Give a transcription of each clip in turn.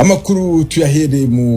amakuru tuyahereye mu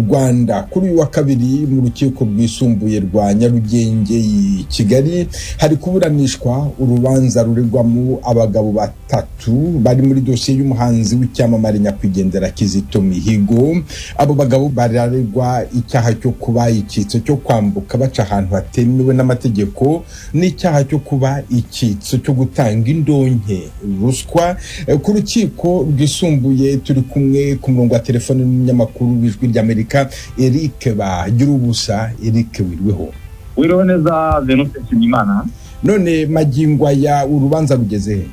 rwanda kuri uyu wa kabiri mu rukiko rwisumbuye rwa nyarugenge i kigali hari kuburanishwa urubanza ruregwamo abagabo batatu bari muri dosiye y'umuhanzi w'icyamamare nyakwigendera kizito mihigo abo bagabo bararegwa icyaha cyo kuba icyitso cyo kwambuka baca ahantu hatemewe n'amategeko n'icyaha cyo kuba icyitso cyo gutanga indonke ruswa Eh, ku rukiko rwisumbuye turi kumwe ku murongo wa telefone n'umunyamakuru w'ijwi ry'amerika eric bagirubusa eric wirweho wiriwe neza venuste nshimiyimana none magingo aya urubanza rugeze he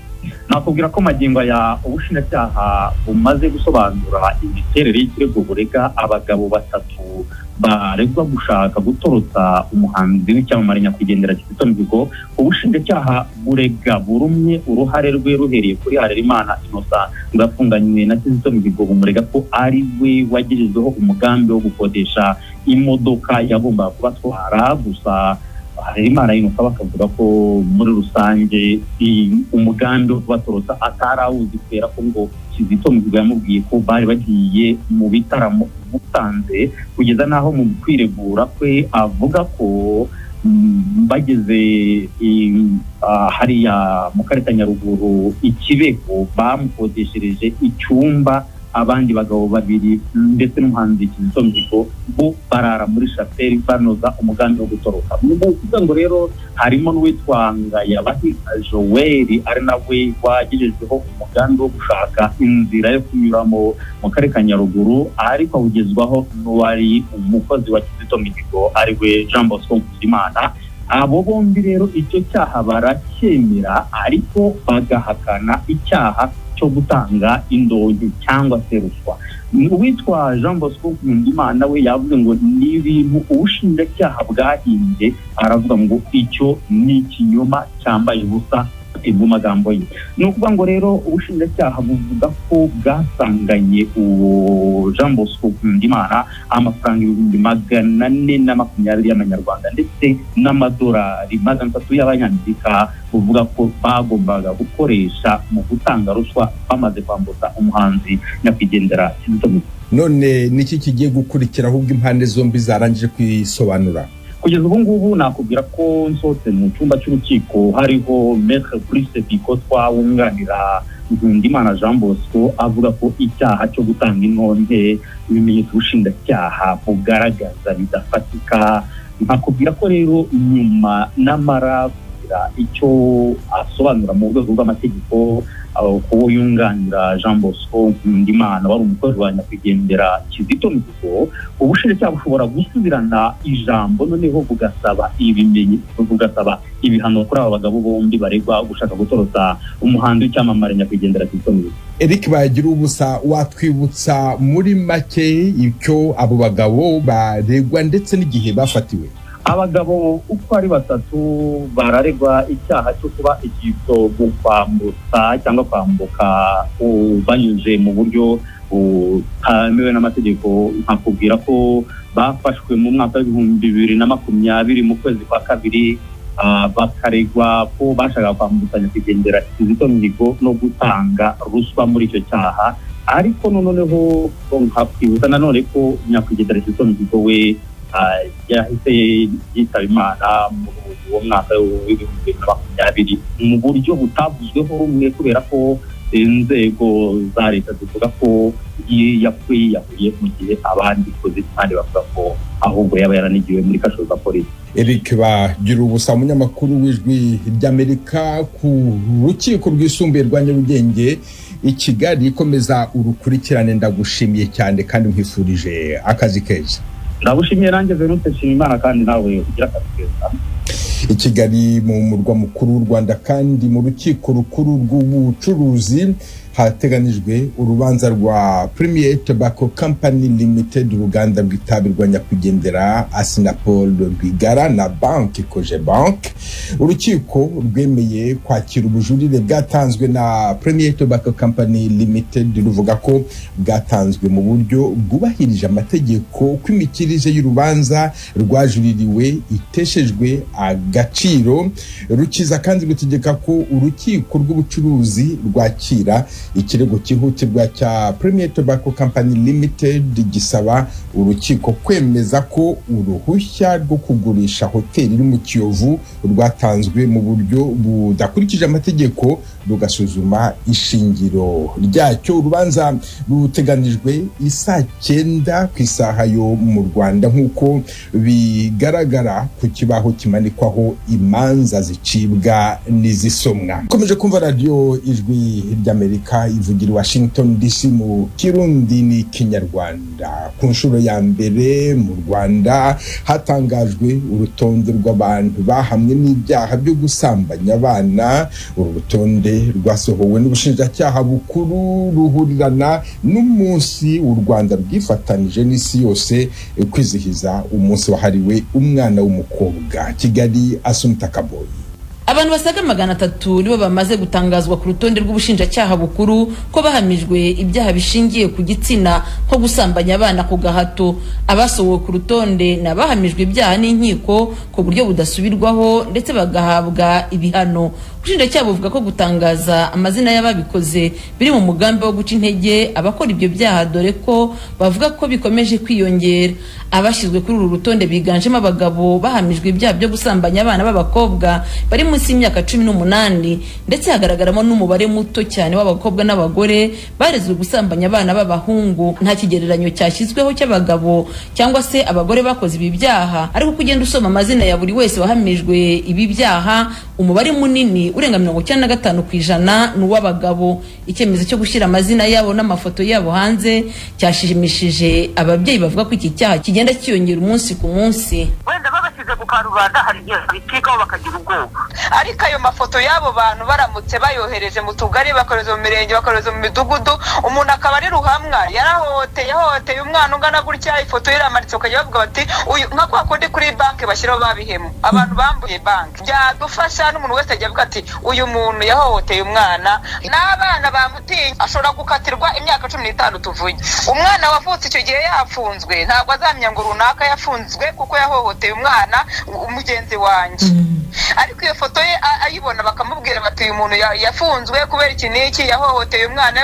nakubwira ko magingo aya ubushinjacyaha bumaze gusobanura imiterere y'ikirego burega abagabo batatu baregwa gushaka gutorotsa umuhanzi w'icyamamare nyakwigendera kizito mihigo ubushinjacyaha burega burumye uruhare rwe ruhereye kuri harerimana inosa rwafunganywe na kizito mihigo bumurega ko ari we wagejejweho umugambi wo gukodesha imodoka yagombaga kubatwara gusa hari imana yinuka bakavuga ko muri rusange i- umugambi wo kubatorotsa atari awuzi kubera ko ngo kizito mihigo yamubwiye ko bari bagiye mu bitaramo busanze kugeza n'aho mu kwiregura kwe avuga ko mm, bageze i- ah, hariya mu karere ka nyaruguru ikibeko bamukodeshereje icyumba abandi bagabo babiri ndetse n'umuhanzi Kizito Mihigo bo barara muri shapeli banoza umugambi wo gutoroka mu muryango rero harimo n'uwitwa Ngayabahita Joel ari nawe wagejejweho umugambi wo gushaka inzira yo kunyuramo mu karere ka Nyaruguru ariko awugezwaho n'uwari umukozi wa Kizito Mihigo ari we Jean Bosco Nkuzimana abo bombi rero icyo cyaha baracyemera ariko bagahakana icyaha cyo gutanga indonke cyangwa se ruswa uwitwa jean bosco nkundimana we yavuze ngo ni ibintu ubushinjacyaha bwahimbye aravuga ngo icyo ni ikinyoma cyambaye ubusa mu magambo ye ni ukuvuga ngo rero ubushinjacyaha buvuga ko bwasanganye uwo jean bosco nkundimana amafaranga ibihumbi magana ane na makumyabiri y'amanyarwanda ndetse n'amadolari magana atatu y'abanyamerika buvuga ko bagombaga gukoresha mu gutanga ruswa bamaze kwambutsa umuhanzi nyakwigendera kizito mihigo none niki kigiye gukurikira ahubwo impande zombi zarangije kwisobanura kugeza ubu ngubu nakubwira ko nsohotse mu cyumba cy'urukiko hariho metre Brice Bikotwa wunganira Nkundimana Jean Bosco avuga ko icyaha cyo gutanga intonde ibimenyetso ubushinjacyaha bugaragaza bidafatika nkakubwira ko rero nyuma n'amara kugira icyo asobanura mu rwego rw'amategeko aho kuwo yunganira Jean Bosco Nkundimana wari umukozi wa nyakwigendera Kizito Mihigo ubushinjacyaha bushobora gusubirana ijambo noneho bugasaba ibimenyi bugasaba ibihano kuri aba bagabo bombi baregwa gushaka gutorotsa umuhanzi w'icyamamare nyakwigendera Kizito Mihigo eric bagira ubusa watwibutsa muri make icyo abo bagabo baregwa ndetse n'igihe bafatiwe abagabo uko ari batatu bararegwa icyaha cyo kuba icyitso mu kwambutsa cyangwa kwambuka uh, banyuze mu buryo butemewe n'amategeko nkakubwira ko bafashwe mu mwaka w'ibihumbi bibiri na makumyabiri mu kwezi kwa kabiri ah, bakaregwa ko bashakaga kwambukanya kugendera kizito mihigo no gutanga ruswa muri icyo cyaha ariko noneho nkakwibutsa nanone ko nyakwigendera kizito mihigo we ah, yahise yitaba imana mu uwo mwaka w'ibihumbi bibiri na makumyabiri mu buryo butavuzweho rumwe kubera ko inzego za leta zivuga ko yi- yakwiyahuye mu gihe abandi kozi kandi bavuga ko ahubwo yaba yaranigiwe muri kasho za polisi eric bagira ubusa umunyamakuru w'ijwi ry'amerika ku rukiko rwisumbuye rwa nyarugenge i kigali ikomeza urukurikirane ndagushimiye cyane kandi nkwifurije akazi keza ndabushimiye nanjye verute nshimimana kandi nawe ugira akazi keza i kigali mu murwa mukuru w'u rwanda kandi mu rukiko rukuru rw'ubucuruzi hateganijwe urubanza rwa premier tobacco company limited uruganda rw'itabi rwa nyakwigendera asinapol rwigara na banki koje banki urukiko rwemeye kwakira ubujurire bwatanzwe na premier tobacco company limited ruvuga ko bwatanzwe mu buryo bwubahirije amategeko ko imikirize y'urubanza rwajuririwe iteshejwe agaciro rukiza kandi rutegeka ko urukiko rw'ubucuruzi rwakira ikirego cyihutirwa cya Premier Tobacco Company Limited gisaba urukiko kwemeza ko uruhushya rwo kugurisha hoteli iri mu Kiyovu rwatanzwe mu buryo budakurikije amategeko rugasuzuma ishingiro ryacyo urubanza ruteganijwe isaa cyenda ku isaha yo mu Rwanda nk'uko bigaragara ku kibaho kimanikwaho imanza zicibwa n'izisomwa ukomeje kumva radiyo ijwi ry'amerika ivugira i washington dc mu kirundi n'ikinyarwanda ku nshuro ya mbere mu rwanda hatangajwe urutonde rw'abantu bahamwe n'ibyaha byo gusambanya abana uru rutonde rwasohowe n'ubushinjacyaha bukuru ruhurirana n'umunsi u rwanda rwifatanije n'isi yose kwizihiza umunsi wahariwe umwana w'umukobwa kigali asumita kaboyi abantu basaga magana atatu nibo bamaze gutangazwa ku rutonde rw'ubushinjacyaha bukuru ko bahamijwe ibyaha bishingiye ku gitsina nko gusambanya abana ku gahato abasohowe ku rutonde ni abahamijwe ibyaha n'inkiko ku buryo budasubirwaho ndetse bagahabwa ibihano ubushinjacyaha buvuga ko gutangaza amazina y'ababikoze biri mu mugambi wo guca intege abakora ibyo byaha dore ko bavuga ko bikomeje kwiyongera abashyizwe kuri uru rutonde biganjemo abagabo bahamijwe ibyaha byo gusambanya abana b'abakobwa bari munsi y'imyaka cumi n'umunani ndetse hagaragaramo n'umubare muto cyane w'abakobwa n'abagore barezwe gusambanya abana b'abahungu nta kigereranyo cyashyizweho cy'abagabo cyangwa se abagore bakoze ibi byaha ariko uko ugenda usoma amazina ya buri wese wahamijwe ibi byaha umubare munini urenga mirongo icyenda na gatanu ku ijana ni uw'abagabo icyemezo cyo gushyira amazina yabo n'amafoto yabo hanze cyashimishije ababyeyi bavuga ko iki cyaha kigenda kiyongera umunsi ku munsi wenda babashyize ku karubanda hari igihe babicikaho bakagira ubwoba ariko ayo mafoto y'abo bantu baramutse bayohereje mu tugari bakohereza mu mirenge bakohereza mu midugudu umuntu akaba ari ruhamwa yarahoteye ahoteye umwana ungana gutya ifoto ye iramanitse ukajya bavuga bati uyu nka kwa kundi kuri banki bashyiraho babihemu abantu bambuye banki byadufasha n'umuntu wese ajya avuga ati uyu muntu yahohoteye umwana n'abana bamutinye ashobora gukatirwa imyaka cumi n'itanu tuvuye umwana wavutse icyo gihe yafunzwe ntabwo azamenya ngo runaka yafunzwe kuko yahohoteye umwana mugenzi wanjye ariko iyo foto ye ayibona bakamubwira bati uyu muntu yafunzwe kubera iki n'iki yahohoteye umwana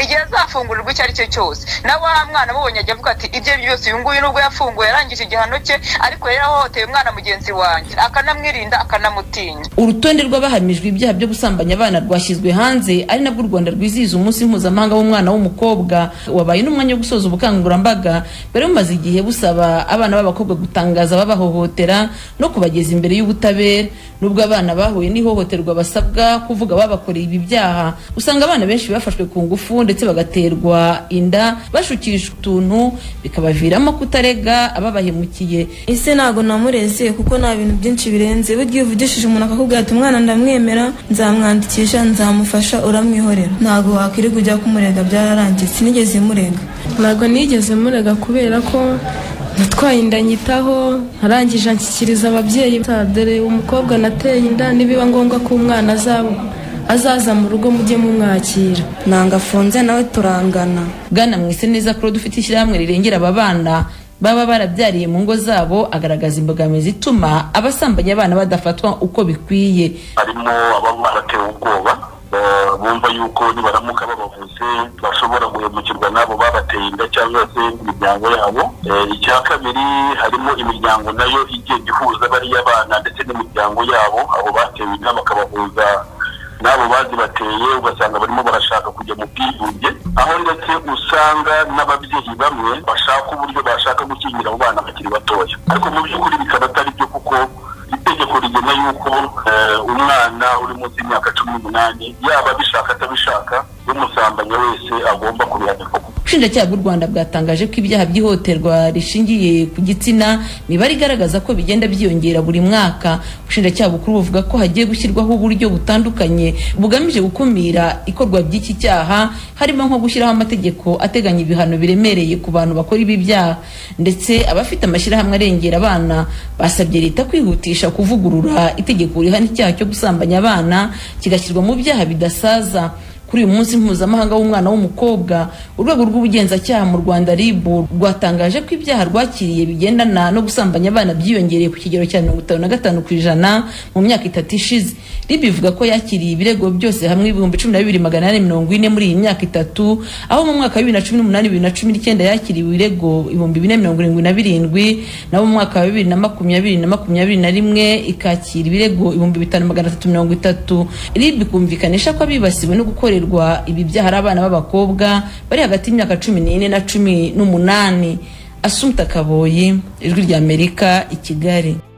igihe azafungurirwa icyo ari cyo cyose na wa mwana mubonye ajya avuga ati ibyo byose uyu nguyu nubwo yafunguwe yarangije igihano cye ariko yari yahohoteye umwana mugenzi wanjye akanamwirinda akanamutinya urutonde rw'abahamijwe ibyaha byo gusambanya abana rwashyizwe hanze ari nabwo u rwanda rwizihiza umunsi mpuzamahanga w'umwana w'umukobwa wabaye n'umwanya wo gusoza ubukangurambaga bari bumaze igihe busaba abana b'abakobwa gutangaza ababahohotera no kubageza imbere y'ubutabera nubwo abana bahuye n'ihohoterwa basabwa kuvuga babakoreye ibi byaha usanga abana benshi bafashwe ku ngufu ndetse bagaterwa inda bashukishwa utuntu bikabaviramo kutarega ababahemukiye ese ntabwo namureze kuko nta bintu byinshi birenze burya iyo uvugishije umuntu akakubwira ati umwana ndamwemera nzamwandikisha nzamufasha uramwihorera ntabwo wakwirirwa ujya kumurega byararangiye sinigeze murega ntabwo nigeze murega kubera ko natwaye inda nyitaho arangije anshyikiriza ababyeyi dore umukobwa nateye inda nibiba ngombwa ko umwana azaba azaza mu rugo mujye mumwakira nanga afunze nawe turangana bwana mwise neza ko dufite ishyirahamwe rirengera aba bana baba barabyariye mu ngo zabo agaragaza imbogamizi ituma abasambanya abana badafatwa uko bikwiye harimo ababa baratewe ubwoba bumva yuko nibaramuka babavuze bashobora guhemukirwa n'abo babateye inda cyangwa se imiryango yabo icya kabiri harimo imiryango nayo igenda ihuza bariya bana ndetse n'imiryango yabo abo batewe inda bakabahuza n'abo bazi bateye ugasanga barimo barashaka kujya mu bwigunge aho ndetse usanga n'ababyeyi bamwe bashaka uburyo bashaka gukingira abo bana bakiri batoya ariko mu by'ukuri bikaba atari byo kuko itegeko rigena yuko umwana uri munsi y'imyaka cumi n'umunani yaba abishaka atabishaka n'umusambanya wese agomba kubihanirwa ubushinjacyaha bw'u rwanda bwatangaje ko ibyaha by'ihohoterwa rishingiye ku gitsina imibare igaragaza ko bigenda byiyongera buri mwaka ubushinjacyaha bukuru buvuga ko hagiye gushyirwaho uburyo butandukanye bugamije gukumira ikorwa by'iki cyaha harimo nko gushyiraho amategeko ateganya ibihano biremereye ku bantu bakora ibi byaha ndetse abafite amashyirahamwe arengera abana basabye leta kwihutisha kuvugurura itegeko rihana icyaha cyo gusambanya abana kigashyirwa mu byaha bidasaza kuri uyu munsi mpuzamahanga w'umwana w'umukobwa urwego rw'ubugenzacyaha mu rwanda rib rwatangaje ko ibyaha rwakiriye bigendana no gusambanya abana byiyongereye ku kigero cya mirongo itanu na gatanu ku ijana mu myaka itatu ishize rib ivuga ko yakiriye ibirego byose hamwe ibihumbi cumi na bibiri magana ane mirongo ine muri iyi myaka itatu aho mu mwaka wa bibiri na cumi n'umunani bibiri na cumi n'icyenda yakiriwe ibirego ibihumbi bine mirongo irindwi na birindwi naho mu mwaka wa bibiri na makumyabiri na makumyabiri na rimwe ikakira ibirego ibihumbi bitanu magana atatu mirongo itatu rib ikumvikanisha ko abibasiwe no gukorerwa ibi byaha ari abana b'abakobwa bari hagati y'imyaka cumi n'ine na cumi n'umunani asumta kaboyi ijwi ry'amerika i kigali